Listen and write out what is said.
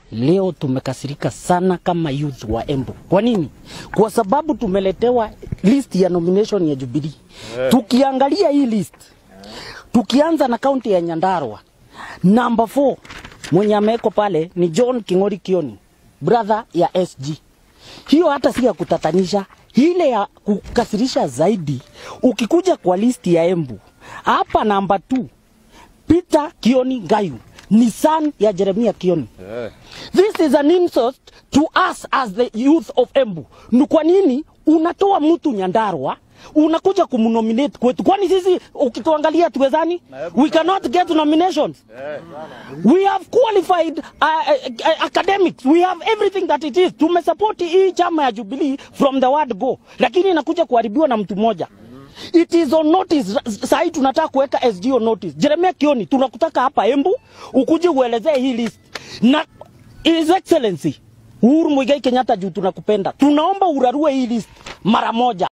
leo tumekasirika sana kama youth wa Embu. Kwa nini? Kwa sababu tumeletewa list ya nomination ya Jubilee. Tukiangalia hii list, tukianza na kaunti ya Nyandarua, number 4 mwenye amewekwa pale ni John King'ori Kioni, brother ya SG. Hiyo hata si ya kutatanisha, ile ya kukasirisha zaidi. Ukikuja kwa list ya Embu hapa, namba 2 Peter Kioni Ngayu ni son ya Jeremia Kioni. This is an insult to us as the youth of Embu. Ni kwa nini unatoa mtu Nyandarua unakuja kumnominate kwetu? Kwani sisi ukituangalia tuwezani? We cannot get nominations. We have qualified uh, uh, academics. We have everything that it is. Tumesupport hii chama ya Jubilee from the word go, lakini inakuja kuharibiwa na mtu mmoja. It is on notice. Sasa hii tunataka kuweka SG on notice. Jeremia Kioni, tunakutaka hapa Embu ukuje uelezee hii list na His Excellency Uhuru Muigai Kenyatta, juu tunakupenda, tunaomba urarue hii list mara moja.